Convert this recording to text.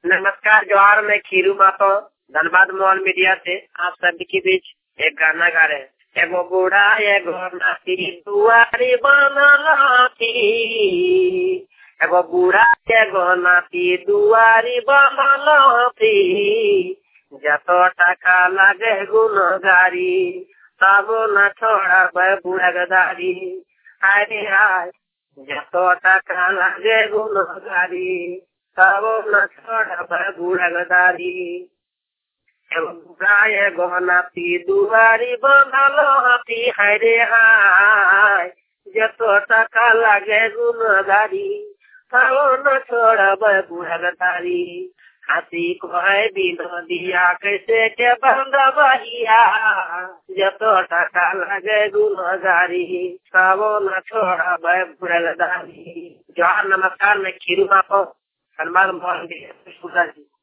नमस्कार जवाहर मैं खीरू मातो धनबाद मॉल मीडिया से आप सभी के बीच एक गाना गा रहे हैं एगो बूढ़ा एगो नाती दुआरी बनलाती एगो बूढ़ा एगो नाती दुआरी बनलाती जतो टाका लगे गुनगारी तब न छोड़ा बूढ़ा गदारी अरे हाय जतो टाका लगे गुनगारी तब न छोड़ा बूढ़ा गदारी एगो बूढ़ा एगो नाती दुआरी बनल हाथी हरे हाय जतो टाका लगे गुनगारी तब न छोड़ा बूढ़ा गदारी हाथी को है दिया कैसे के बंद बहिया जतो टाका लगे गुनगारी तब न छोड़ा बुढ़ा गदारी जवाहर नमस्कार मैं खीरू मापो हनुमान मोहन जी